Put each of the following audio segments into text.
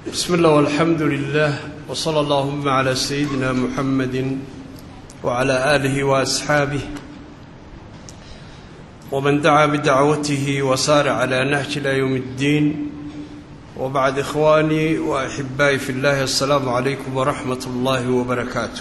بسم الله والحمد لله وصلى اللهم على سيدنا محمد وعلى آله وأصحابه ومن دعا بدعوته وسار على نهج إلى يوم الدين وبعد إخواني وأحبائي في الله السلام عليكم ورحمة الله وبركاته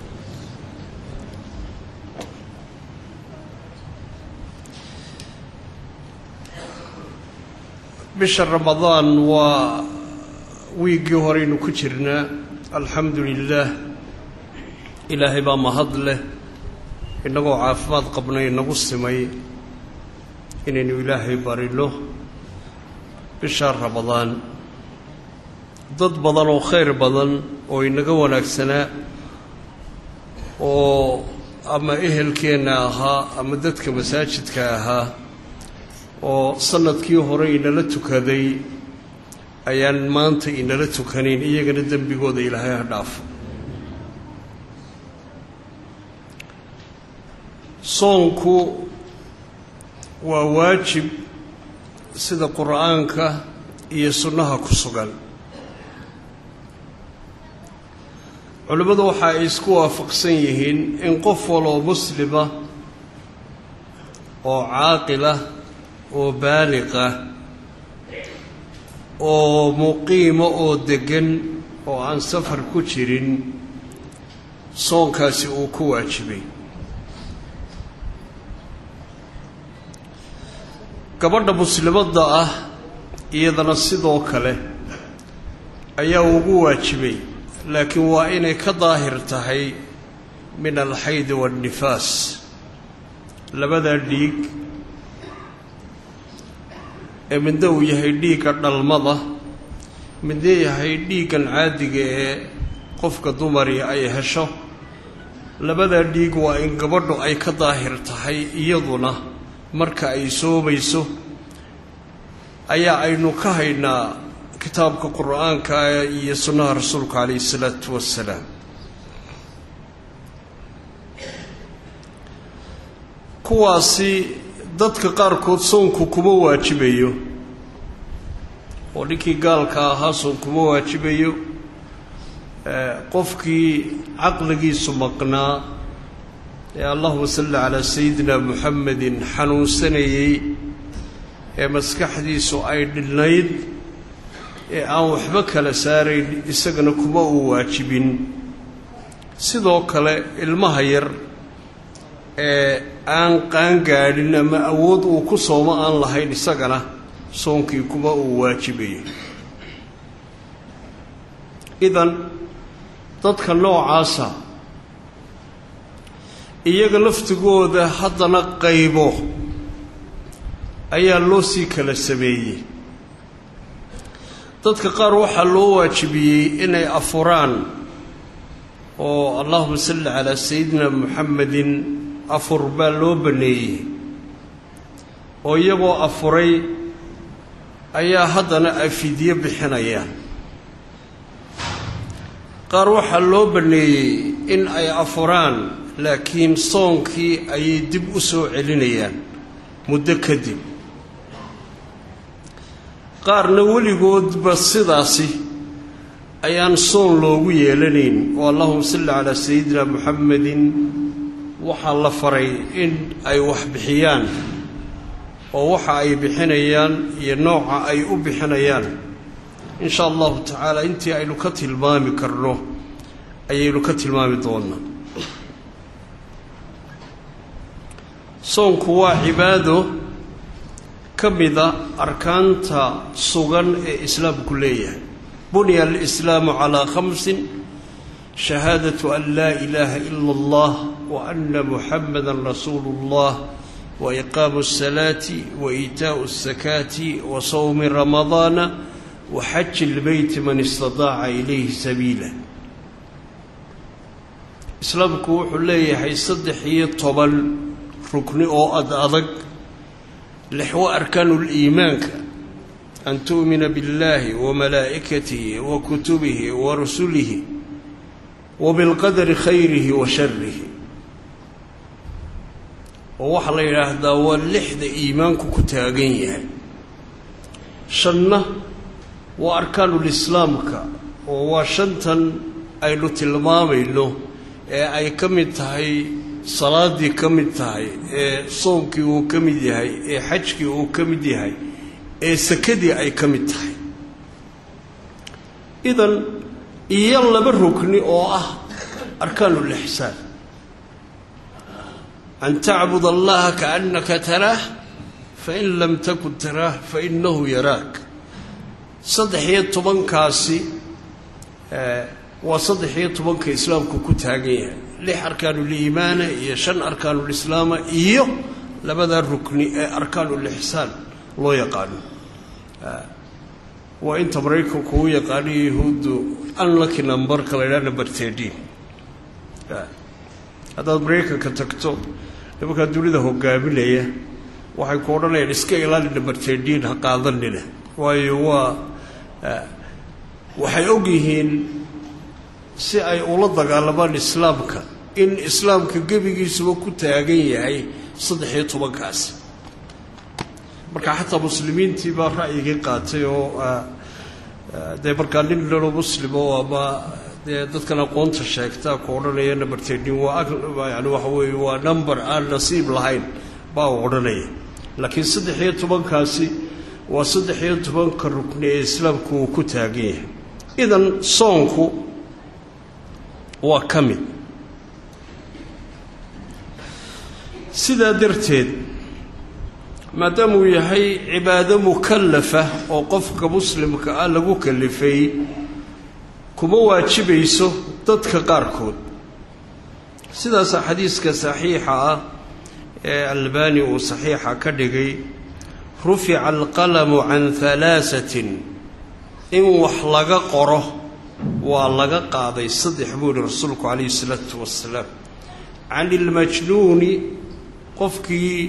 bisha ramadaan waa wiiggii horeynu ku jirnaa alxamdu lilaah ilaahay baa mahad leh innagoo caafimaad qabnay inagu simay inaynu ilaahay barino bisha ramadaan dad badan oo khayr badan oo inaga wanaagsanaa oo ama ehelkeenna ahaa ama dadka masaajidka ahaa oo sanadkii hore inala tukaday ayaan maanta inala tukanayn iyagana dembigooda ilaahay ha dhaafo soonku waa waajib sida qur-aanka iyo sunnaha ku sugan culimmadu waxa ay isku waafaqsan yihiin in qof waloo muslima oo caaqilah oo baaliqah oo muqiimo oo deggan oo aan safar ku jirin soonkaasi uu ku waajibay gabadha muslimadda ah iyadana sidoo kale ayaa ugu waajibay laakiin waa inay ka daahir tahay min alxaydi waannifaas labadaa dhiig ee midna uu yahay dhiigga dhalmada midna yahay dhiiggan caadiga ee qofka dumari ay hesho labadaa dhiig waa in gabadhu ay ka daahir tahay iyaduna marka ay soomayso ayaa aynu ka haynaa kitaabka qur-aanka iyo sunnaha rasuulka calayhi isalaatu wassalaam kuwaasi dadka qaarkood soonku kuma waajibayo oo ninkii gaalka ahaa soon kuma waajibayo qofkii caqligiisu maqnaa ee allahuma salli calaa sayidina muxamedin xanuunsanayey ee maskaxdiisu ay dhilnayd ee aan waxba kala saarayn isagana kuma uu waajibin sidoo kale ilmaha yar ee aan qaangaadhin ama awood uu ku soomo aan lahayn isagana soonkii kuma uu waajibayo idan dadka noocaasa iyaga laftigooda haddana qaybo ayaa loo sii kala sameeyey dadka qaar waxaa loo waajibiyey inay afuraan oo allahuma salli calaa sayidina muxamedin afur baa loo banneeyey oo iyagoo afuray ayaa haddana ay fidyo bixinayaan qaar waxaa loo banneeyey in ay afuraan laakiin soonkii ayay dib u soo celinayaan muddo kadib qaarna weligoodba sidaasi ayaan soon loogu yeelanayn oo allahuma salli calaa sayidina muxamedin waxaa la faray in ay wax bixiyaan oo waxa ay bixinayaan iyo nooca ay u bixinayaan in sha allahu tacaala intii aynu ka tilmaami karno ayaynu ka tilmaami doonaa soonku waa cibaado ka mida arkaanta sugan ee islaamku leeyahay bunya alislaamu calaa khamsin shahaadatu an laa ilaaha ila allah wa ana muxamada rasuulu اllah wa iqaamu الsalaati wa iitaau الsakaati wa sawmi ramadaana wa xaji اlbeyti man istadaaca ilayhi sabiila islaamku wuxuu leeyahay saddex iyo toban rukni oo ad adag lixwo arkaanu liimaanka an tu'mina biاllahi wa malaa'ikatihi wa kutubihi wa rusulihi wa bilqadari khayrihi wa sharihi oo waxaa la yidhaahdaa waa lixda iimaanku ku taagan yahay shanna waa arkaanulislaamka oo waa shantan aynu tilmaamayno ee ay ka mid tahay salaadii ka mid tahay ee soonkii uu ka mid yahay ee xajkii uu ka mid yahay ee sakadii ay ka mid tahay idan iyo laba rukni oo ah arkaanuulixsaan an tacbud allaha kaannaka taraah fain lam takun taraah fainahu yaraak saddex iyo tobankaasi waa saddex iyo tobanka islaamku ku taagan yahay lix arkaanuliimaana iyo shan arkaanulislaama iyo labada rukni ee arkaanuulixsaan loo yaqaano waa inta maraykanku u yaqaano yahuuddu unlucky numberka la ydhaha number tedin haddaad maraykanka tagto nimankaa dunida hogaaminaya waxay ku odhanayaan iska ilaali number tedin ha qaadanina waayo waa waxay og yihiin si ay ula dagaalamaan islaamka in islaamka gebigiisuba ku taagan yahay saddex iyo tobankaasi marka xataa muslimiintii baa ra'yigii qaatay oo dee markaa nin lalo muslimo ama dee dadkan aqoonta sheegtaa ku odhanaya number tedin waa yani waxa weeye waa number aan nasiib lahayn baa u odhanaya laakiin saddex iyo tobankaasi waa saddex iyo tobanka rukni ee islaamku uu ku taagan yahay idan soonku waa ka mid sidaa darteed maadaama uu yahay cibaado mukallafa oo qofka muslimka ah lagu kalifay kuma waajibayso dadka qaarkood sidaasaa xadiiska saxiixa ah ee albani uu saxiixa ka dhigay rufica alqalamu can halaasatin in wax laga qoro waa laga qaaday saddex buu yihi rasuulku calayhi isalaatu wasalaam can ilmajnuuni qofkii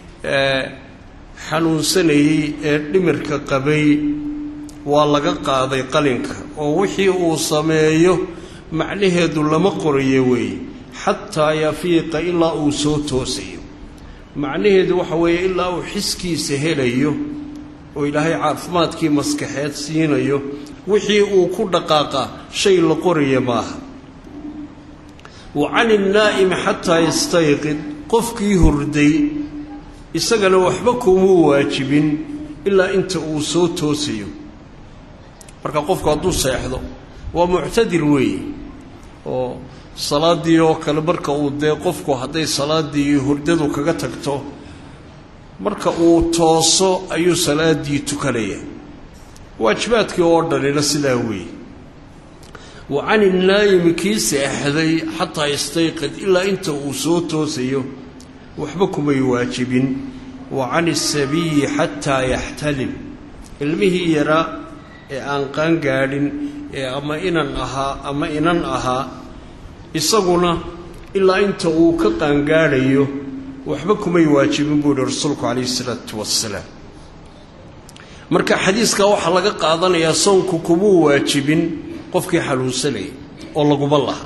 xanuunsanayey ee dhimirka qabay waa laga qaaday qalinka oo wixii uu sameeyo macnaheedu lama qorayo weeye xataa yafiiqa ilaa uu soo toosayo macnaheedu waxa weeye ilaa uu xiskiisa helayo oo ilaahay caafimaadkii maskaxeed siinayo wixii uu ku dhaqaaqa shay la qoraya maaha wa cani innaa'imi xataa yastayqid qofkii hurday isagana waxba kumuu waajibin ilaa inta uu soo toosayo marka qofku hadduu seexdo waa muctadir weeye oo salaaddii oo kale marka uu dee qofku hadday salaaddii hurdadu kaga tagto marka uu tooso ayuu salaaddii tukanaya waajibaadkii oo dhanina sidaa weeye wa cani naayimi kii seexday xataa yastayqid ilaa inta uu soo toosayo waxba kumay waajibin wa cani asabiyi xataa yaxtalim ilmihii yaraa ee aan qaangaadhin ee ama inan ahaa ama inan ahaa isaguna ilaa inta uu ka qaangaadhayo waxba kumay waajibin buu yihi rasuulku calayhi isalaatu wassalaam marka xadiiskaa waxaa laga qaadanayaa soonku kumuu waajibin qofkii xanuunsanayay oo laguma laha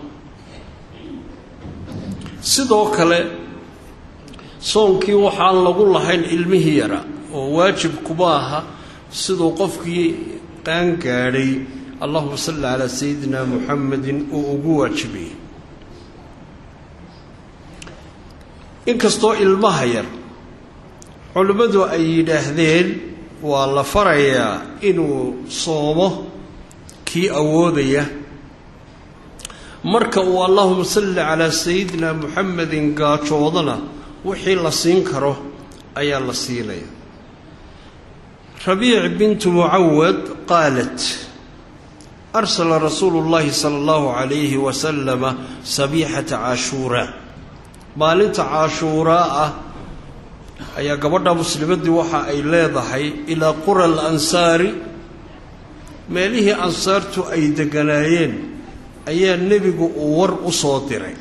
sidoo kale soonkii waxaan lagu lahayn ilmihii yara oo waajib kuma aha siduu qofkii qaangaadhay allahuma salli calaa sayidina muxamedin uu ugu waajibayay inkastoo ilmaha yar culimmadu ay yidhaahdeen waa la farayaa inuu soomo kii awoodaya marka uu allahuma salli calaa sayidina muxamedin gaajoodana wixii la siin karo ayaa la siinaya rabiic bintu mucawad qaalat arsala rasuulu llahi sala allahu calayhi wasalama sabiixata caashuuraa maalinta caashuuraa ah ayaa gabadha muslimaddii waxa ay leedahay ilaa qura alansaari meelihii ansaartu ay degganaayeen ayaa nebigu uu war u soo diray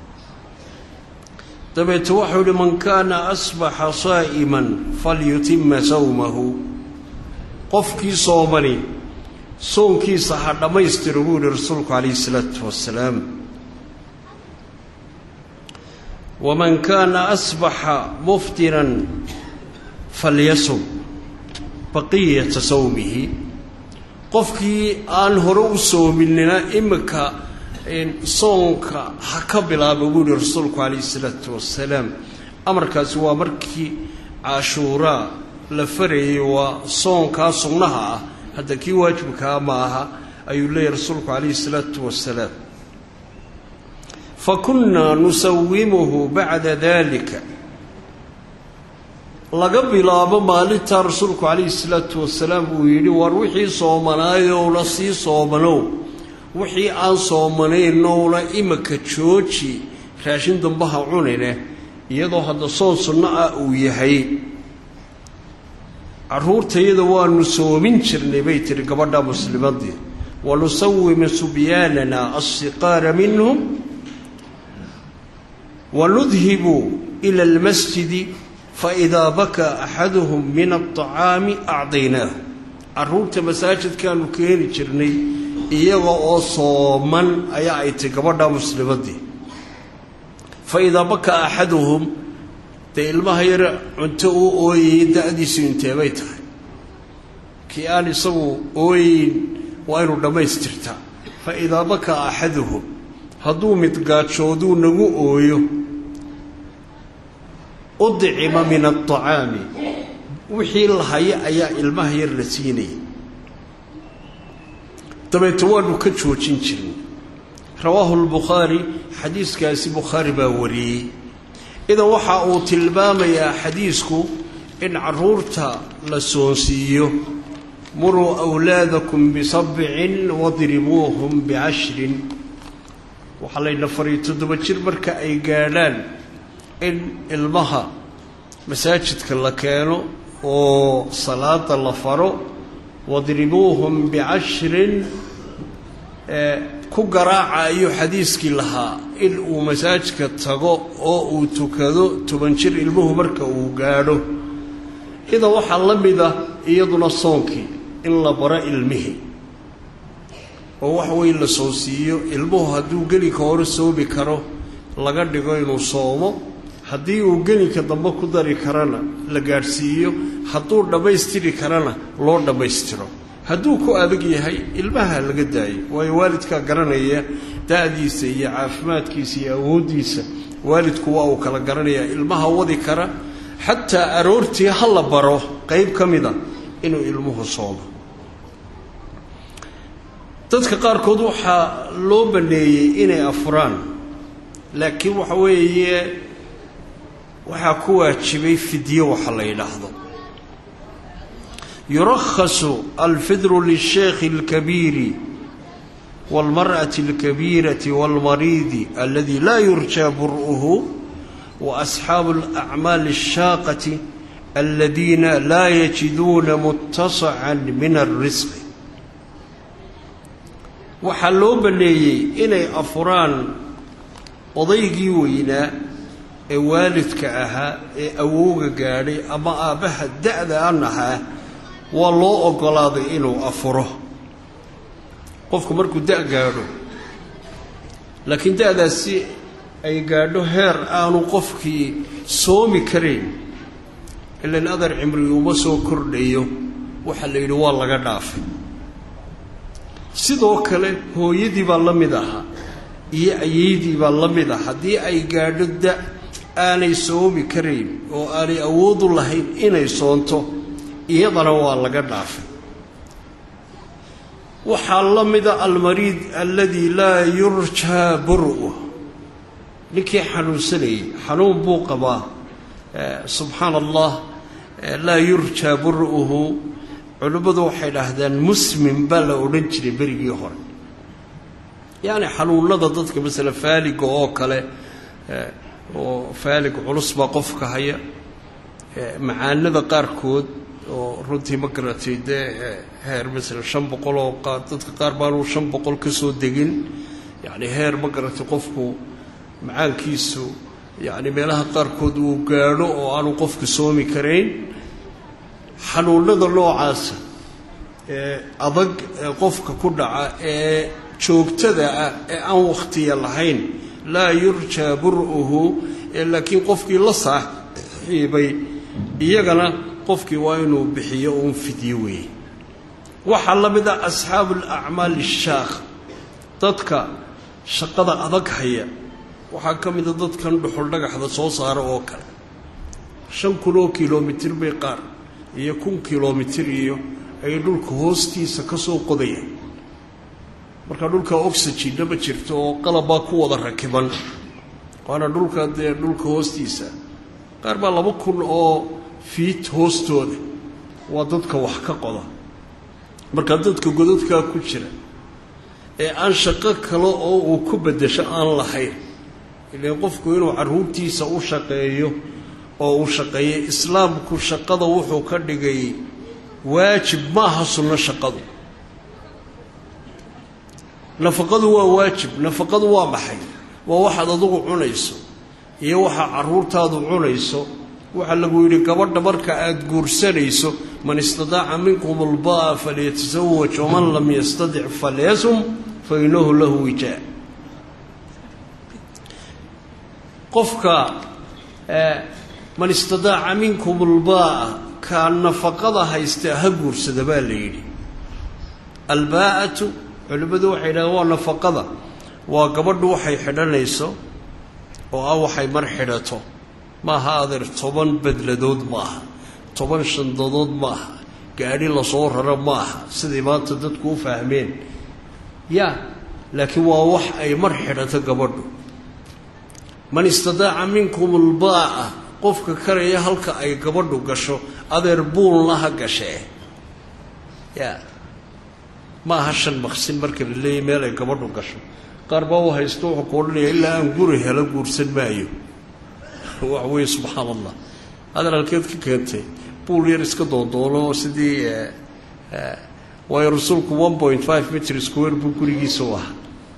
dabeete waxau yihi man kaana asbaxa saa'iman falyutima sawmahu qofkii soomani soonkiisa ha dhammaystiro buu yihi rasuulku calayhi isalaatu wassalaam waman kaana asbaxa muftiran falyasum baqiyata sawmihi qofkii aan hore u soominina iminka soonka ha ka bilaaba buu yihi rasuulku calayhi isalaatu wasalaam amarkaasi waa markii cashuuraa la farayay waa soonkaa sunnaha ah hadda kii waajibkaa ma aha ayuu leeyahy rasuulku calayhi isalaatu wasalaam fa kunnaa nusawimuhu bacda dalika laga bilaabo maalintaa rasuulku calayhi salaatu wasalaam uu yidhi war wixii soomanaayoowna sii soomanow wixii aan soomanaynowna iminka jooji raashin dambaha cunine iyadoo hadda soon sunno ah uu yahay carruurtayada waanu soomin jirnay bay tihi gabadha muslimadii wanusawimu subyaanana alsiqaara minhum wanudhibu ila almasjidi faidaa bakaa axaduhum min alطacaami acdaynaahu carruurta masaajidkaanu keeni jirnay iyaga oo sooman ayaa ay tahy gabadha muslimadii fa idaa bakaa axaduhum dee ilmaha yar cunto uu ooyayay da-diisu inteebay tahay kii aan isagu ooyeyn waa inu dhammaystirtaa fa idaa bakaa axaduhum hadduu midgaajooduu nagu ooyo udcima min alطacaami wixii la haya ayaa ilmaha yar la siinayay dabeeto waanu ka joojin jirnay rawaahu lbukhaari xadiiskaasi bukhaari baa wariyey idan waxa uu tilmaamayaa xadiisku in carruurta la soonsiiyo muruu awlaadakum bisabcin wadribuuhum bicashrin waxaa layna fariy toddoba jir marka ay gaadhaan in ilmaha masaajidka la keeno oo salaada la faro wadribuuhum bicashrin ku garaaca ayuu xadiiskii lahaa in uu masaajidka tago oo uu tukado toban jir ilmuhu marka uu gaadho idan waxaa la mida iyaduna soonkii in la baro ilmihii oo wax weyn la soonsiiyo ilmuhu hadduu gelinka hore soomi karo laga dhigo inuu soomo haddii uu gelinka dambe ku dari karana la gaadhsiiyo hadduu dhammaystiri karana loo dhammaystiro hadduu ku adag yahay ilmaha laga daayo waayo waalidkaa garanaya da-diisa iyo caafimaadkiisa iyo awooddiisa waalidku waa uu kala garanayaa ilmaha wadi kara xataa aroortii ha la baro qeyb ka mida inuu ilmuhu soomo dadka qaarkood waxaa loo baneeyey inay afuraan laakiin waxa weeye waxaa ku waajibay fidyo waxa la yidhaahdo yurakhasu alfidru lisheekhi اlkabiiri wاlmarأaةi اlkabiirati wاlmariidi aladi laa yurjaa bur'uhu waasxaabu اlأcmaali الshaaqati aladiina laa yajiduuna mutasaca min الrisqi waxaa loo baneeyey inay afuraan odaygii weynaa ee waalidka ahaa ee awowga gaadhay ama aabbaha da-da an ahaa waa loo oggolaaday inuu afuro qofku markuu da- gaadho laakiin da-daasi ay gaadho heer aanu qofkii soomi karayn ilan adar cimri uma soo kordhayo waxaa la yidhi waa laga dhaafay sidoo kale hooyadii baa la mid ahaa iyo ayeydii baa la mid ah haddii ay gaadho da aanay soomi karayn oo aanay awoodu lahayn inay soonto iyadana waa laga dhaafay waxaa la mida almariid alladii laa yurjaa buru ninkii xanuunsanayay xanuun buu qabaa subxaana allah laa yurjaa buru'uhu culimmadu waxay dhaahdaan muslim baa la odhan jiray berigii hore yacni xanuunada dadka masala faaliga oo kale oo faalig culus baa qofka haya macaanada qaarkood oo runtii ma garatay dee heer masala shan boqol oo qaar dadka qaar baanu shan boqol ka soo degin yacni heer ma garatay qofku macaankiisu yacni meelaha qaarkood uu gaadho oo aanu qofku soomi karayn xanuunada noocaasa ee adag ee qofka ku dhaca ee joogtada ah ee aan wakhtiya lahayn laa yurjaa bur'uhu ee laakiin qofkii la saaxiibay iyagana qofkii waa inuu bixiyo uun fidyo weeye waxaa la mid ah asxaabu alacmaal ishaakh dadka shaqada adag haya waxaa ka mida dadkan dhuxul dhagaxda soo saara oo kale shan kun oo kilomitir bay qaar iyo kun kilomitir iyo ay dhulka hoostiisa ka soo qodayaan marka dhulka oxygenna ma jirto oo qalabbaa ku wada rakiban waana dhulka dee dhulka hoostiisa qaar baa laba kun oo fiit hoostooda waa dadka wax ka qoda marka dadka godadkaa ku jira ee aan shaqo kale oo uu ku beddesho aan lahayn ileen qofku inuu carruurtiisa u shaqeeyo oo uu shaqeeyo islaamku shaqada wuxuu ka dhigay waajib ma aha sunno shaqadu nafaqadu waa waajib nafaqadu waa maxay waa waxaad adugu cunayso iyo waxaa carruurtaadu cunayso waxaa lagu yidhi gabadha marka aada guursanayso man istadaaca minkum albaa falyatasawaj waman lam yastadic falyasum fa inahu lahu wijaa qofka man istadaaca minkum albaa'a kaa nafaqada haysta ha guursada baa la yidhi albaa'atu culimmadu waxay yidhahdeen waa nafaqada waa gabadhu waxay xidhanayso oo ah waxay mar xidhato maaha adeer toban bedladood maaha toban shandadood maaha gaadhi lasoo raro maaha siday maanta dadku u fahmeen ya laakiin waa wax ay mar xidhato gabadhu man istadaaca minkum albaa'a qofka karaya halka ay gabadhu gasho adeer buulna ha gashee ya ma aha shan maqsin marka la leeyahy meel ay gabadhu gasho qaar baa u haysto wuxuu ku odhanaya ilaa aan guri helo guursan maayo wax weeye subxaan allah adeer halkeed ka keentay buul yar iska doondoono sidii waayo rasuulku one point five mitr square buu gurigiisa u ahaa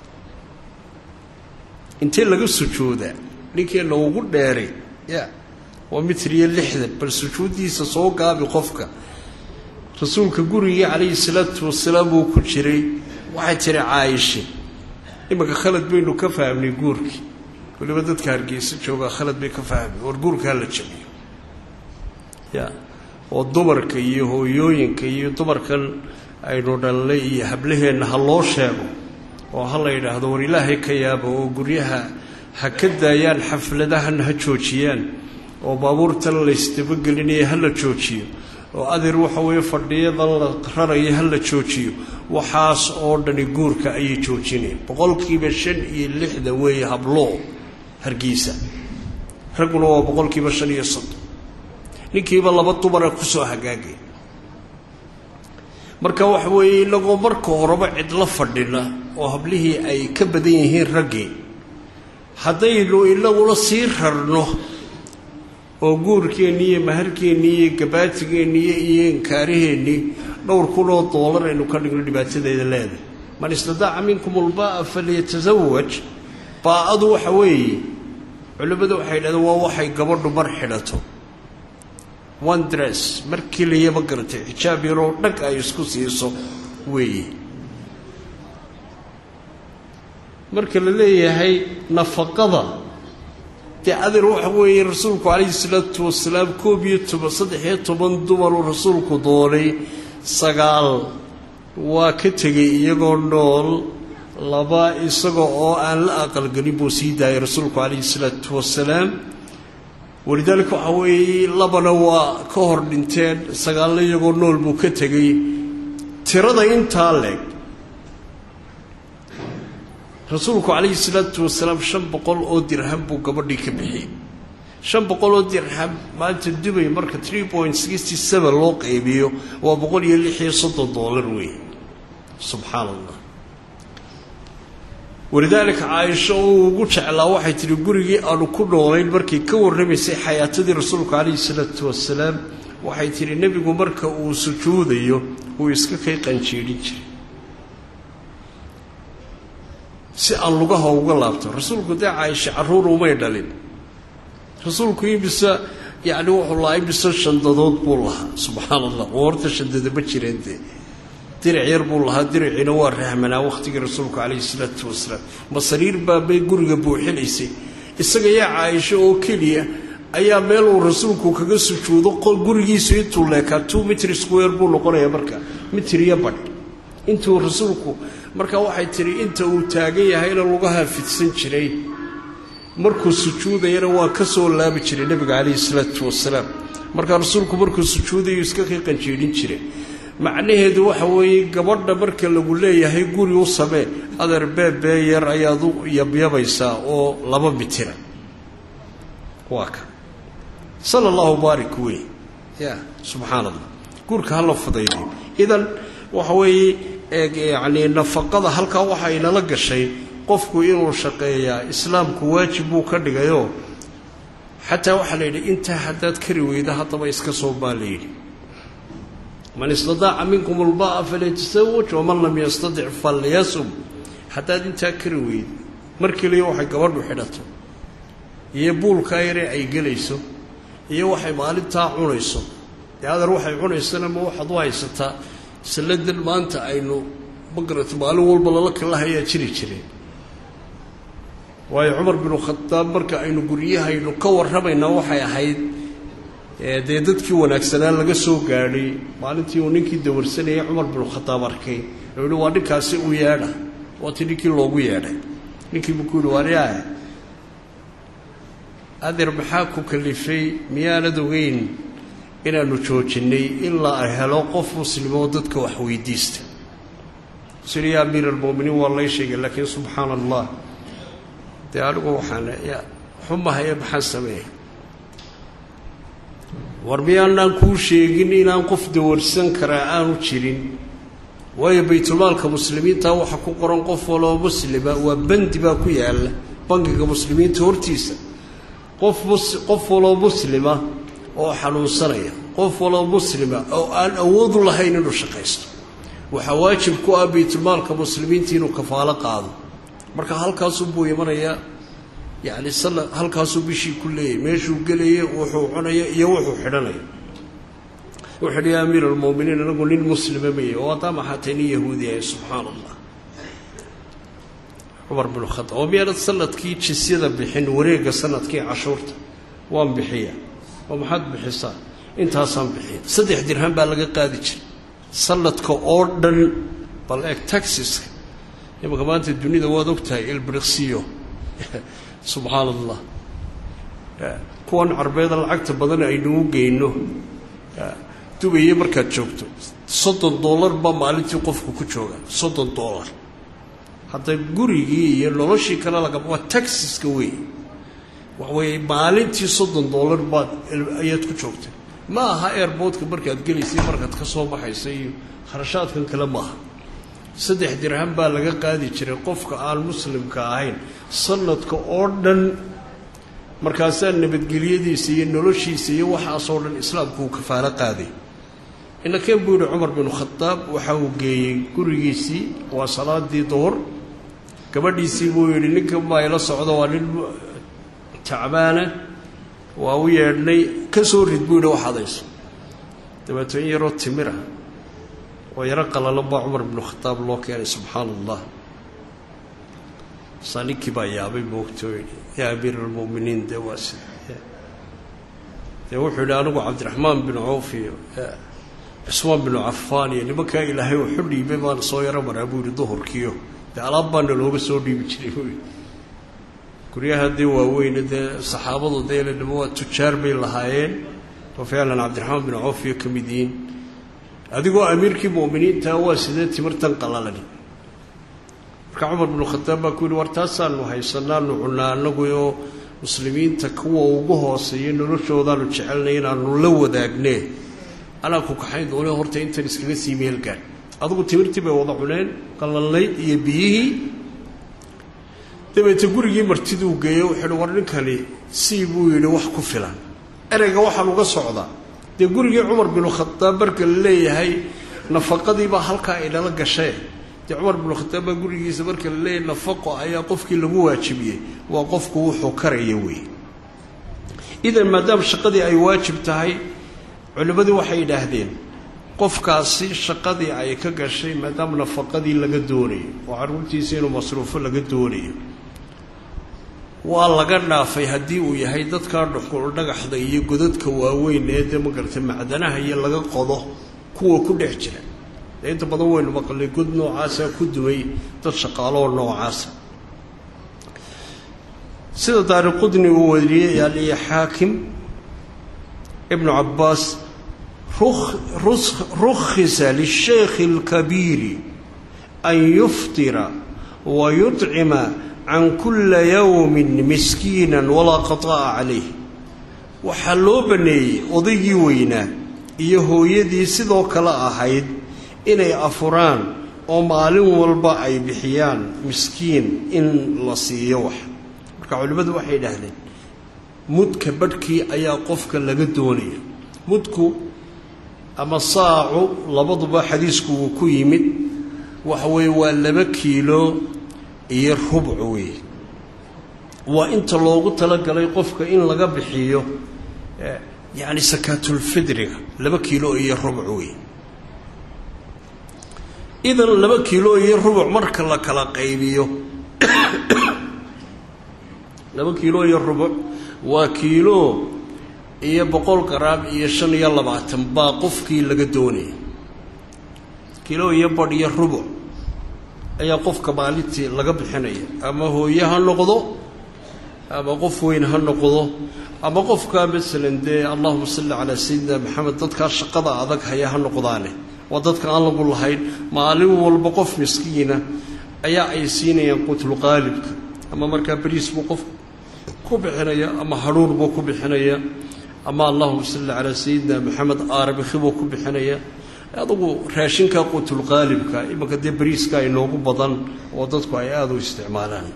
intee laga sujoodaa ninkeenna ugu dheeray ya waa mitr iyo lixdan bal sujuuddiisa soo gaabi qofka rasuulka gurigii calayhi salaatu wasalaam uu ku jiray waxay tiri caaishe imanka khalad baynu ka fahmnay guurkii waliba dadka hargeysa joogaa khalad bay ka fahmay war guurka hala jabiyo ya oo dumarka iyo hooyooyinka iyo dumarkan aynu dhalnay iyo hablaheenna ha loo sheego oo ha la yidhaahdo war ilaahay ka yaaba oo guryaha ha ka daayaan xafladahan ha joojiyaan oo baabuurtan laysdabagelinaya ha la joojiyo oo adeer waxa weeye fadhiyadan la raraya ha la joojiyo waxaas oo dhani guurka ayay joojinayaan boqolkiiba shan iyo lixda weeye habloo hargeysa ragguna waa boqolkiiba shan iyo soddon ninkiiba laba dumara kusoo hagaagay marka waxa weeye inagoo marka horeba cidla fadhina oo hablihii ay ka badan yihiin raggii haddaynu inaguna sii rarno oo guurkeennii iyo maharkeennii iyo gabaatigeennii iyo inkaaraheennii dhowr kunoo doolar aynu ka dhigno dhibaatadeeda leedahay man istadaaca minkum ulbaa'a falyatasawaj baa-adu waxa weeye culimmadu waxay yidhahdeen waa waxay gabadhu mar xidhato one dress mar keliyama garatay xijaab yaroo dhag ay isku siiso weeye marka la leeyahay nafaqada dee adeer waxa weeye rasuulku calayhi salaatu wasalaam koob iyo toban saddex-iyo toban dumaruu rasuulku doonay sagaal waa ka tegay iyagoo nool laba isaga oo aan la aqalgelin buu sii daayay rasuulku calayhi salaatu wasalaam walidaalika waxaa weeye labana waa ka hor dhinteen sagaalna iyagoo nool buu ka tegay tirada intaa leeg rasuulku calayhi salaatu wasalaam shan boqol oo dirham buu gabadhii ka bixiyey shan boqol oo dirham maanta dubay marka tree point sixty seven loo qaybiyo waa boqol iyo lix iyo soddon doolar wey subxaan allah walidaalika caaisho oo ugu jeclaa waxay tihi gurigii aanu ku noolayn markay ka warramaysay xayaatadii rasuulku calayhi salaatu wasalaam waxay tihi nebigu marka uu sujuudayo uu iska kay qanjiidhin jiray si aan lugaha uga laabto rasuulku dee caaisha carruur umay dhalin rasuulku imise yacni wuxuu lahaa imise shandadood buu lahaa subxaan allah oo horta shandada ma jireen dee diric yar buu lahaa diriciina waa rahmanaa wakhtigii rasuulku calayhi salaatu wasalaam ma sariir baa bay guriga buuxinaysay isaga yaa caaisho oo keliya ayaa meel uu rasuulku kaga sujuudo qol gurigiisu intuu leekaa two mitr square buu noqonayaa marka mitir iyo badh intuu rasuulku marka waxay tidhi inta uu taagan yahayna lugaha fidsan jiray markuu sujuudayana waa ka soo laabi jiray nebiga calayhi salaatu wasalaam markaa rasuulku markuu sujuudayu iska kii qanjiidhin jiray macnaheedu waxa weeye gabadha marka lagu leeyahay guri u samee adeer beebee yar ayaad u yabyabaysaa oo laba mitira waa ka sala allahu baarik wey ya subxaana allah guurka hala fudaydiyo idan waxa weeye yacni nafaqada halkaa waxa inala gashay qofku inuu shaqeeyaa islaamku waajib buu ka dhigayoo xataa waxaa la yidhi intaa haddaad kari weyda haddaba iska soo baa la yidhi man istadaaca minkum ulba'a falyataزawaj waman lam yastadic falyasum haddaad intaa kari weydo mar keliya waxay gabadhu xidhato iyo buulkaa yare ay gelayso iyo waxay maalintaa cunayso dee adeer waxay cunaysana ma waxaad u haysataa salladan maanta aynu magarata maalin walba lala kalahayaa jiri jireen waayo cumar binu khadaab marka aynu guryahaynu ka warramaynaa waxay ahayd dee dadkii wanaagsanaa laga soo gaadhay maalintii uu ninkii dawarsanayay cumar binu khadaab arkay oo yihi waa ninkaasi u yeedha waati ninkii loogu yeedhay ninkiibu ku yihi waaryaa adeer maxaa ku kalifay miyaanad ogeyn inaanu joojinnay ilaa ay helo qof muslimoo dadka wax weydiista siri ya amiir almu'miniin waa lay sheegay laakiin subxaana allah dee anigu waxaan xumahaye maxaan sameeya war miyaanaan kuu sheegin inaan qof dawarsan karaa aanu jirin waayo baytulmaalka muslimiinta waxa ku qoran qof waloo muslima waa bandi baa ku yaalla bangiga muslimiinta hortiisa qof mus qof waloo muslima oo xanuunsanaya qof waloo muslima oo aan awoodu lahayn inuu shaqaysto waxaa waajib ku ah baytulmaalka muslimiinta inuu kafaalo qaado marka halkaasuu buu imanayaa yacni sala halkaasuu bishii ku leeyahy meeshuu gelaya wuxuu cunaya iyo wuxuu xidhanaya wuxuu hi ya amiir almu'miniin anagu nin muslima maya oo haddaa maxaatay nin yahuudi ahay subxaana allah cumar binu khadaab oo miyaanad sanadkii jisyada bixin wareegga sanadkii cashuurta waan bixiya oo maxaad bixisaa intaasaan bixiya saddex dirham baa laga qaadi jiray sanadka oo dhan bal eeg taxiska imanka maanta dunida waad ogtahay ilbriksiyo subxaana allah kuwan carbeeda lacagta badan aynuu geyno dubaye markaad joogto soddon dollar baa maalintii qofku ku jooga soddon dollar hadda gurigii iyo noloshii kale laga waa taxiska wey waxaweye maalintii soddon dollar baad ayaad ku joogtay ma aha airboodka markaad gelaysay markaad ka soo baxaysa iyo kharashaadkan kale maaha saddex dirham baa laga qaadi jiray qofka aan muslimka ahayn sanadka oo dhan markaasaa nabadgelyadiisa iyo noloshiisa iyo waxaasoo dhan islaamku uu kafaalo qaaday inakeen buu yihi cumar binu khadaab waxa uu geeyey gurigiisii waa salaadii duhur gabadhiisii buu yidhi ninkan baa ila socdo waa nin tacbaana waa u yeedhnay ka soo rid buu yidhi waxadayso dabeeto in yaroo timir ah oo yaro qalalan baa cumar binu khadaab loo keenay subxaana allah saa ninkii baa yaabay moogto yaa amiir almu'miniin dee waa sida dee wuxuu yidhi anigu cabdiraxmaan binu cawf iyo cusmaan binu cafaan iyo nimankaa ilaahay waxu dhiibay baan soo yaro maraa buu yidhi duhurkiio dee alaab baana looga soo dhiibi jiray buu yidhi guryaha dee waaweyne dee saxaabadu dee ladhamo waa tujaar bay lahaayeen oo ficlan cabdiraxmaan binu cawf iyo ka mid yihiin adigoo amiirkii mu'miniintaa waa sidee timirtan qalalani marka cumar binu khadaab baa ku yihi war taasaanu haysanaanu cunaa anagu oo muslimiinta kuwa ugu hooseeya noloshoodaanu jecelnay inaanu la wadaagnee anaa ku kaxayn doone horta intan iskaga sii meelgaan adugu timirtii bay wada cuneen qalalnay iyo biyihii dabeete gurigii martiduu geeyo wuxuu hi war ninkani sii buu yidhi wax ku filan ereyga waxaan uga socdaa dee gurigii cumar binu khadaab marka la leeyahay nafaqadiibaa halkaa inala gashee dee cumar binu khadaab baa gurigiisa marka la leeyahay nafaqo ayaa qofkii lagu waajibiyey waa qofku wuxuu karaya wey idan maadaama shaqadii ay waajib tahay culimmadii waxay yidhaahdeen qofkaasi shaqadii ay ka gashay maadaama nafaqadii laga doonayo oo carruurtiisa inuu masruufo laga doonayo waa laga dhaafay haddii uu yahay dadkaa dhuxul dhagaxda iyo godadka waaweyn ee dee magarata macdanaha iyo laga qodo kuwa ku dhex jira dee inta badan waynu maqlay god noocaasaa ku dumay dad shaqaaloo noocaasa sida daari qudni uu wariyey aliya xaakim ibnu cabbaas rukhisa lisheykhi اlkabiiri an yuftira wa yudcima can kula yowmin miskiina walaa qata'a calayh waxaa loo banneeyey odaygii weynaa iyo hooyadii sidoo kale ahayd inay afuraan oo maalin walba ay bixiyaan miskiin in la siiyo wax marka culimmadu waxay idhaahdeen mudka badhkii ayaa qofka laga doonaya mudku ama saacu labaduba xadiisku wuu ku yimid waxa weeye waa laba kiilo iyo rubc weeye waa inta loogu talagalay qofka in laga bixiyo yacni sakaatulfidriga laba kiilo iyo rubc weeye idan laba kiilo iyo rubuc marka la kala qaybiyo laba kiilo iyo rubuc waa kiilo iyo boqol garaam iyo shan iyo labaatan baa qofkii laga doonaya kiilo iyo badh iyo rubuc ayaa qofka maalintii laga bixinaya ama hooye ha noqdo ama qof weyn ha noqdo ama qofkaa masalan dee allahuma salli calaa sayidina maxamed dadkaa shaqada adag haya ha noqdaane waa dadka aan lagu lahayn maalin walba qof miskiina ayaa ay siinayaan qutlqaalibka ama markaa beriis buu qof ku bixinaya ama hadhuur buu ku bixinaya ama allahuma salli calaa sayidina maxamed aarabikhi buu ku bixinaya adugu raashinka qutlqaalibka imanka dee beriiska inoogu badan oo dadku ay aada u isticmaalaan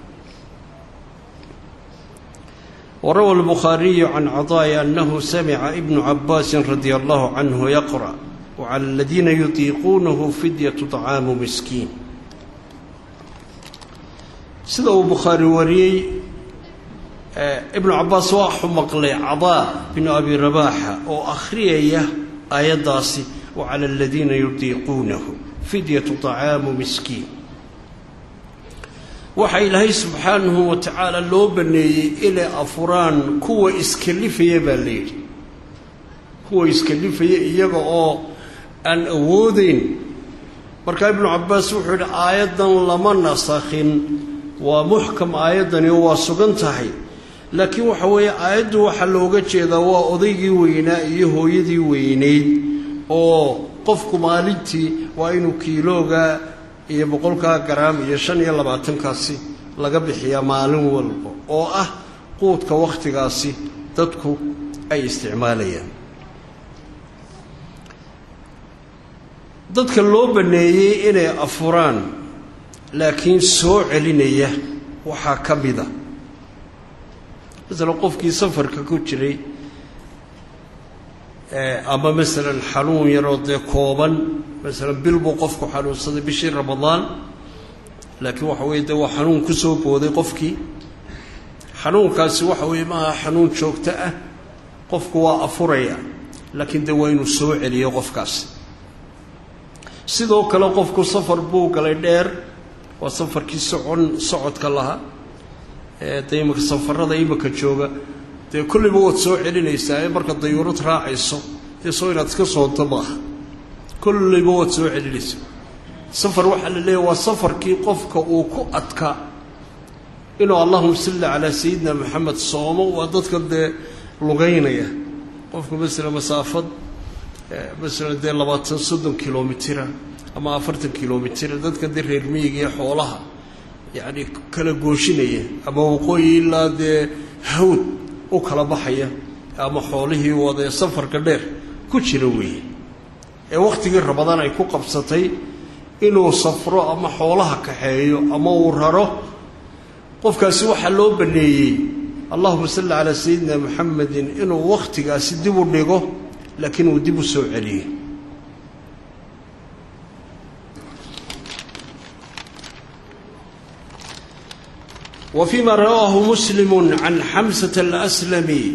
warawa albukhaariyu can cadaa'i annahu samica ibnu cabaasin radia allahu canhu yaqra' wcala aladiina yutiiquunahu fidyatu طacaamu miskiin sida uu bukhaari wariyey ibnu cabaas waxu maqlay cadaa binu abi rabaaxa oo akhriyaya aayaddaasi wacala aladiina yutiiquunahu fidyatu طacaamu miskiin waxaa ilaahay subxaanahu wa tacaala loo baneeyey inay afuraan kuwa iskalifaya baa layidhi kuwa iskalifaya iyaga oo aan awoodeyn markaa ibnu cabbaas wuxuu yidhi aayaddan lama nasakhin waa muxkam aayaddani oo waa sugan tahay laakiin waxa weeye aayaddu waxaa looga jeedaa waa odaygii weynaa iyo hooyadii weynayd oo qofku maalintii waa inuu kiiloogaa iyo boqolkaa garaam iyo shan iyo labaatankaasi laga bixiyaa maalin walba oo ah quudka wakhtigaasi dadku ay isticmaalayaan dadka loo banneeyey inay afuraan laakiin soo celinaya waxaa ka mida masalan qofkii safarka ku jiray ama masalan xanuun yaroo dee kooban masalan bil buu qofku xanuunsaday bishii ramadaan laakiin waxa weeye dee waa xanuun ku soo booday qofkii xanuunkaasi waxa weeye maaha xanuun joogto ah qofku waa afuraya laakiin dee waa inuu soo celiyo qofkaasi sidoo kale qofku safar buu galay dheer waa safarkii socon socodka lahaa dee imanka safarada imanka jooga dee kollayba waad soo celinaysaa ee marka dayuurad raacayso dee soo inaad iska soonto maaha kollayba waad soo celinaysaa safar waxaa la leeyahy waa safarkii qofka uu ku adkaa inuu allahuma salli calaa sayidina maxamed soomo waa dadka dee lugaynaya qofku masala masaafad masalan dee labaatan soddon kilomitira ama afartan kilomitira dadka dee reer miyiga iyo xoolaha yacni kala gooshinaya ama waqooyi ilaa dee hawd u kala baxaya ama xoolihii wadee safarka dheer ku jira weeye ee wakhtigii rabadaan ay ku qabsatay inuu safro ama xoolaha kaxeeyo ama uu raro qofkaasi waxaa loo baneeyey allahuma salli calaa sayidina muxamedin inuu wakhtigaasi dib u dhigo laakiin uu dib u soo celiyo wa fii ma rawaahu muslimu can xamsata alaslami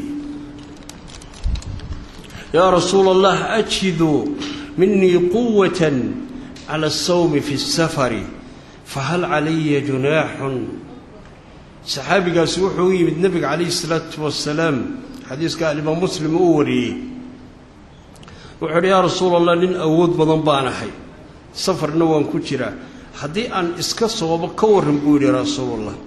yaa rasuula allah ajidu minii quwata cala asawmi fi اsafari fahal calaya junaaxun saxaabigaasi wuxuu u yimid nebiga calayhi isalaatu wasalaam xadiiska alimaam muslim uu wariyey wuxuu uhi yaa rasuula allah nin awood badan baan ahay safarna waan ku jiraa haddii aan iska soomo ka warran buu yidhi rasuulullah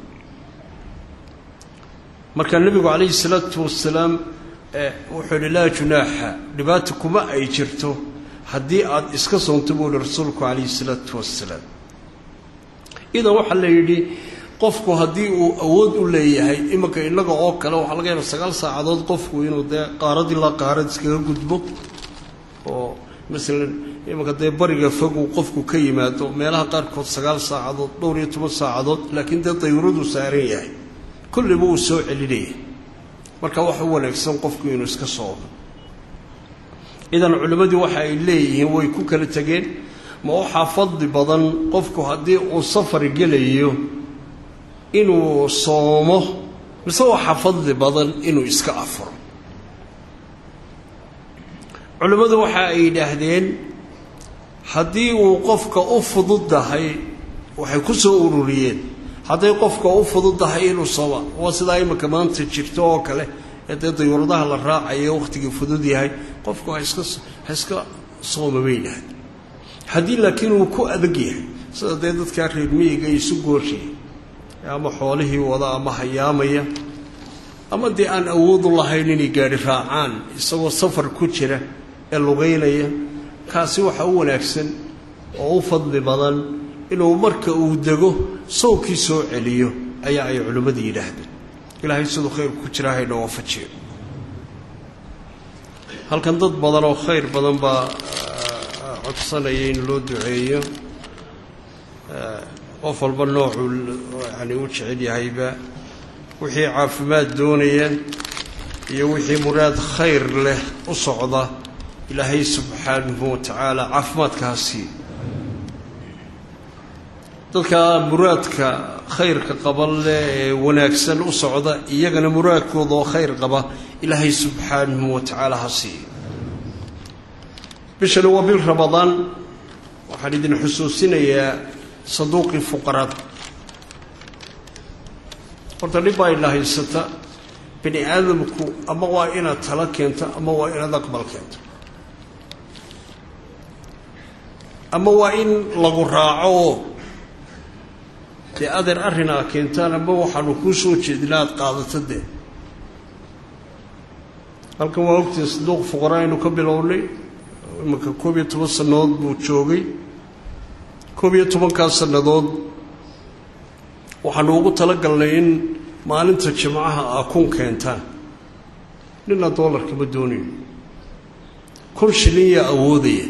markaa nebigu calayhi salaatu wasalaam wuxuu yidhi laa junaaxa dhibaata kuma ay jirto haddii aad iska soonto buu yihi rasuulku calayhi salaatu wasalaam idan waxaa la yidhi qofku haddii uu awood u leeyahay imanka innaga oo kale waxaa laga yaaba sagaal saacadood qofku inuu dee qaarad ilaa qaarad iskaga gudbo oo masalan imanka dee bariga fogu qofku ka yimaado meelaha qaarkood sagaal saacadood dhowr iyo toban saacadood laakiin dee dayuuraduu saaran yahay kulliba uu soo celinaya marka waxa u wanaagsan qofku inuu iska soomo idan culimmadii waxa ay leeyihiin way ku kala tegeen ma waxaa fadli badan qofku haddii uu safar gelayo inuu soomo mise waxaa fadli badan inuu iska afuro culimmadu waxa ay yidhaahdeen haddii uu qofka u fududahay waxay ku soo ururiyeen hadday qofka u fududahay inuu sooma waa sidaa iminka maanta jirto oo kale ee dee dayuuradaha la raacayo wakhtigii fudud yahay qofku ha iska ha iska sooma bay yidhahdeen haddii laakiin uu ku adag yahay sida dee dadkaa reer miyiga isu goorshaya ama xoolihii wada ama hayaamaya ama dee aan awoodu lahayn inay gaadhi raacaan isagoo safar ku jira ee lugaynaya kaasi waxaa u wanaagsan oo u fadli badan inuu marka uu dego sawkii soo celiyo ayaa ay culimmadu yidhaahdeen ilaahay siduu khayr ku jira hayna waafajiyo halkan dad badan oo khayr badan baa codsanaya in loo duceeyo qof walba noocuu yani u jecel yahayba wixii caafimaad doonaya iyo wixii muraad khayr leh u socda ilaahay subxaanahu wa tacaala caafimaadkaasi dadka muraadka khayrka qaba leh ee wanaagsan u socda iyagana muraadkooda oo khayr qaba ilaahay subxaanahu wa tacaala ha siiyo bishani waa bil ramadaan waxaan idin xusuusinayaa sanduuqii fuqarada horta dhib baa ina haysata bini aadamku ama waa inaad tala keento ama waa inaad aqbal keento ama waa in lagu raaco oo dee adeer arrin aa keentaan ama waxaanu kuu soo jeedina aada qaadato dee halkan waa ogtii sanduuq fuqara aynu ka bilownay imanka koob iyo toban sannadood buu joogay koob iyo tobankaas sannadood waxaanu ugu talagalnay in maalinta jimcaha aa kun keentaan nina doolarka ma doonayo kun shilin yaa awoodaya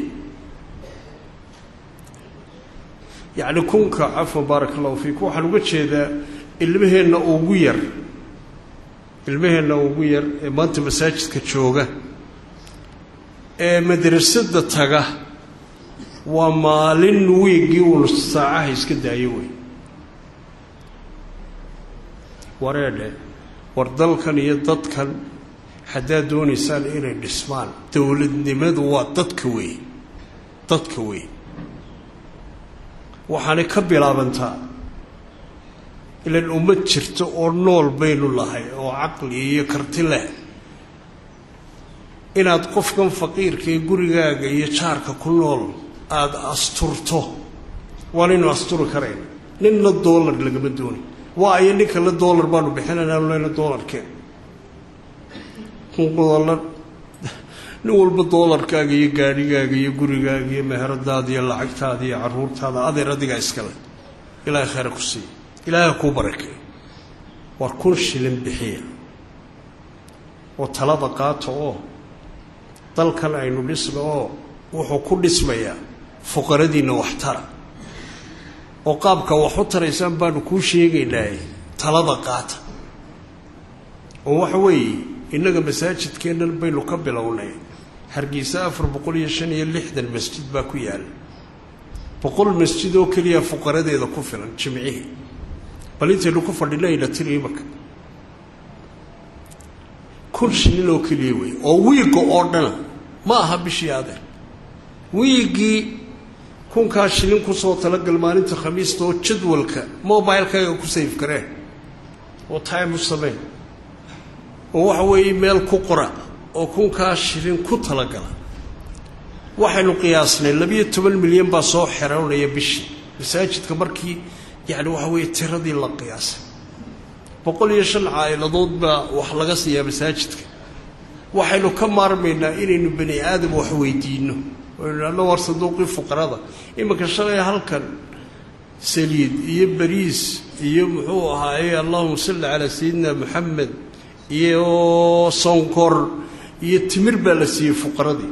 yacni kunka cafwan baaraka allahu fiikum waxaan uga jeedaa ilmaheenna ugu yar ilmaheenna ugu yar ee maanta masaajidka jooga ee madrasada taga waa maalin wiiggii uun saacaha iska daayo wey wareedhe war dalkan iyo dadkan haddaad doonaysaan inay dhismaan dowladnimadu waa dadka wey dadka wey waxaanay ka bilaabantaa ilan ummad jirta oo nool baynu lahay oo caqli iyo karti leh inaad qofkan faqiirka ee gurigaaga iyo jaarka ku nool aada asturto waanaynu asturi karayna ninna doolar lagama doonay waa ayo ninka la doolar baanu bixinayna lena doolarkeen doolar nin walba doolarkaaga iyo gaadhigaaga iyo gurigaaga iyo meheradaada iyo lacagtaada iyo caruurtaada adeer adigaa iskale ilaahay khayra ku siiya ilaahay kuu barakeeyo war kun shilin bixiya oo talada qaata oo dalkan aynu dhisno oo wuxuu ku dhismayaa fuqaradiinna wax tara oo qaabka wax u taraysaan baanu kuu sheegaynaa talada qaata oo waxa weeye innaga masaajidkeennan baynu ka bilownay hargeysa afar boqol iyo shan iyo lixdan masjid baa ku yaala boqol masjid oo keliya fuqaradeeda ku filan jimcihii bal intaynu ku fadhinayna tiri imarka kun shilin oo keliya wey oo wiigga oo dhana ma aha bishii adeer wiiggii kunkaa shilin kusoo talagal maalinta khamiista oo jadwalka mobilekaaga ku sayf kareen oo time u sameen oo waxa weeye meel ku qora oo kunkaa shilin ku talagala waxaynu qiyaasnay labiyo toban milyan baa soo xeroonaya bishii masaajidka markii yacni waxa weeye tiradii la qiyaasay boqol iyo shan caa'iladood baa wax laga siiyaa masaajidka waxaynu ka maarmaynaa inaynu bani aadam wax weydiinno aynu idhahno war sanduuqii fuqarada iminka shalay halkan saliid iyo bariis iyo muxuu ahaaye allahuma salli calaa sayidina moxamed iyo sonkor iyo timir baa la siiyey fuqaradii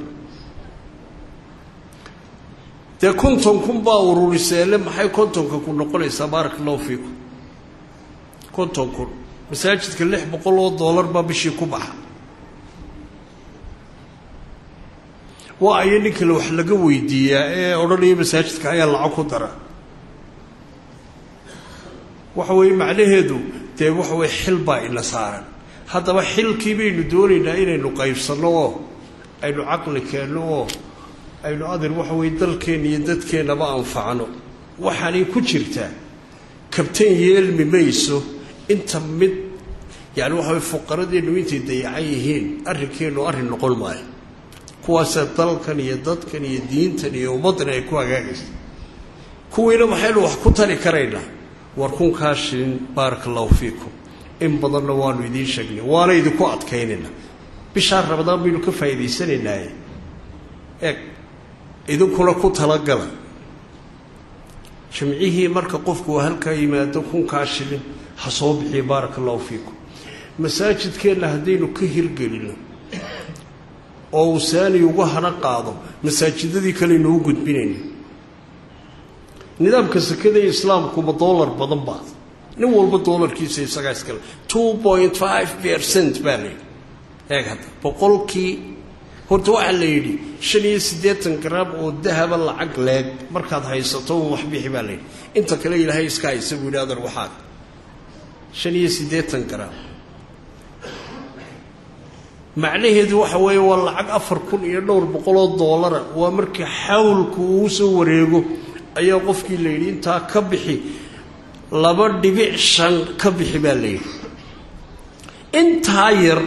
dee konton kun baa ururiseele maxay kontonka ku noqonaysaa baaraka allahu fiikum konton kun masaajidka lix boqol oo dollar baa bishii ku baxa waa ayo nin kale wax laga weydiiyaa ee odhanaya masaajidka ayaa lacag ku dara waxa weeye macnaheedu dee waxa weye xil baa ina saaran haddaba xilkii baynu doonaynaa inaynu qaybsanno oo aynu caqli keenno oo aynu adir waxa weye dalkeenna iyo dadkeennaba anfacno waxaanay ku jirtaa kabtan yeelmi mayso inta mid yani waxa weye fuqaradeennu intay dayacan yihiin arrinkeennu arrin noqon maayo kuwaasa dalkan iyo dadkan iyo diintan iyo ummaddan ay ku hagaagaysa kuwiina maxaynu wax ku tari karaynaa war kunkaa shilin baaraka allahu fiikum in badanna waanu idiin sheegnay waana idinku adkaynayna bishaa rabadaan baynu ka faa'iidaysanaynaye eeg idinkuna ku talagala jimcihii marka qofku uu halkaa yimaado kunkaa shilin ha soo bixiya baaraka allahu fiikum masaajidkeenna haddaynu ka hirgelino oo uu saani uga hana qaado masaajidadii kaleynu u gudbinayna nidaamka sekada islaamkuba dollar badan baa nin walba dollarkiisa isagaa iskale two point five percent baa la yidhi eeg hadda boqolkii horta waxaa la yidhi shan iyo siddeetan garaam oo dahaba lacag leeg markaad haysato un wax bixi baa la yidhi inta kale ilaahay iska haysa buu yidhi adar waxaad shan iyo siddeetan garaam macnaheedu waxa weeye waa lacag afar kun iyo dhowr boqoloo doolara waa markii xawlku uu soo wareego ayaa qofkii la yidhi intaa ka bixi laba dhibic shan ka bixi baa la yidhi intaa yar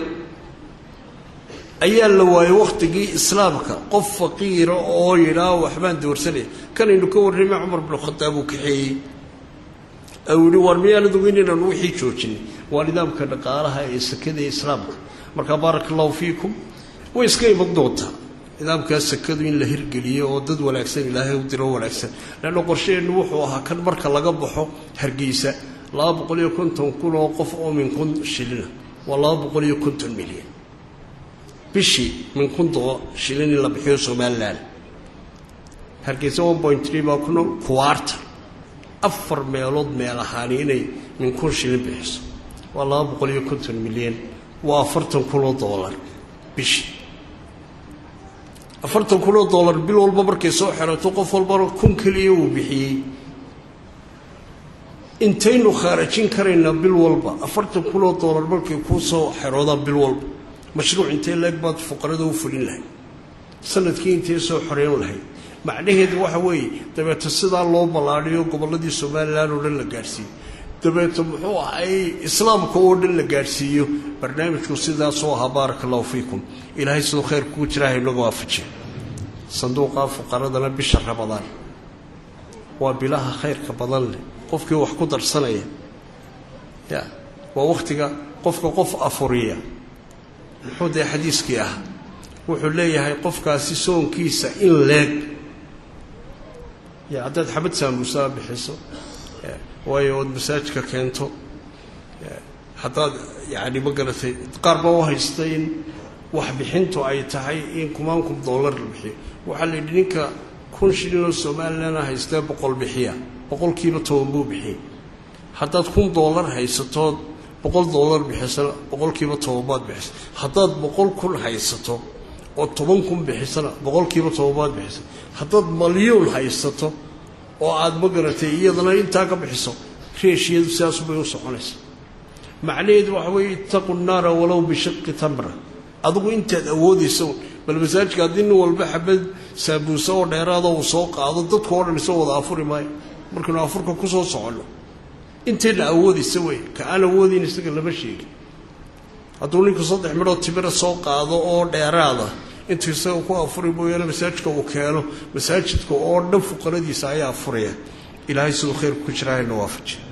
ayaa la waayey wakhtigii islaamka qof faqiira oo yidhaa waxbaan doorsanaya kanaynu ka warramay cumar binu khadaab uu kaxeeyey ou yihi war miyaanad ogeyn inaanu wixii joojinay waa nidaamka dhaqaalaha ee sakada ee islaamka markaa baaraka allahu fiikum way iska iman doontaa nidaamkaa sakadu in la hirgeliyo oo dad wanaagsan ilaahay u diro wanaagsan leanna qorshaheennu wuxuu ahaa kan marka laga baxo hargeysa laba boqol iyo konton kun oo qof oo min kun shilina waa laba boqol iyo konton milyan bishii min kun doo shilin in la bixiyo somalilan hargeysa one point tree baa ku nool kuwaarta afar meelood meel ahaani inay min kun shilin bixiso waa laba boqol iyo konton milyan waa afartan kun oo dollar bishii afartan kun oo dollar bil walba markay soo xerato qof walbana kun keliya uu bixiyey intaynu khaarajin karaynaa bil walba afartan kun oo dollar markay kuu soo xeroodaan bil walba mashruuc intee leeg baad fuqarada u fulin lahayd sanadkii intee soo xoreyn lahayd macnaheedu waxa weeye dabeeto sidaa loo ballaadhiyo gobolladii somalilan oo dhan la gaadhsiiyo dabeeto muxuu ahay islaamka oo dhan la gaadhsiiyo barnaamijku sidaasoo ahaa baaraka allahu fiikum ilaahay siduu khayr kugu jiraa inaga waafajiya sanduuqa fuqaradana bisha rabadaan waa bilaha khayrka badan leh qofkii wax ku darsanaya ya waa wakhtiga qofka qof afuriya muxuu dee xadiiskii ah wuxuu leeyahay qofkaasi soonkiisa in leeg ya haddaad xabad saamuusaa bixiso waayo ood masaajka keento haddaad yani ma garatay qaar baa u haysta in waxbixintu ay tahay in kumaan kun dollar la bixiyo waxaa la yidhi ninka kun shilinoo somalilanna haystee boqol bixiya boqolkiiba toban buu bixiyey haddaad kun dollar haysatood boqol dollar bixisana boqolkiiba tobanbaad bixisa haddaad boqol kun haysato oo toban kun bixisana boqolkiiba tobanbaad bixisa haddaad malyuun haysato oo aada ma garatay iyadana intaa ka bixiso reeshiyadu sidaasubay u soconaysa macnaheedu waxa weeye itaqu naara walow bishiqi tamra adigu intaad awoodaysa bal masaajidka haddii nin walba xabad saabuusa oo dheeraada uu soo qaado dadku oo dhan isoo wada afuri maayo markaynu afurka kusoo soconno intayna awoodaysa wey ka aan awoodayn isaga lama sheegin hadduu ninku saddex midhoo timira soo qaado oo dheeraada intuu isaga ku afuri mooyaane masaajidka uu keeno masaajidka oo dhan fuqaradiisa ayaa afuraya ilaahay siduu khayrku ku jira hayna waafaji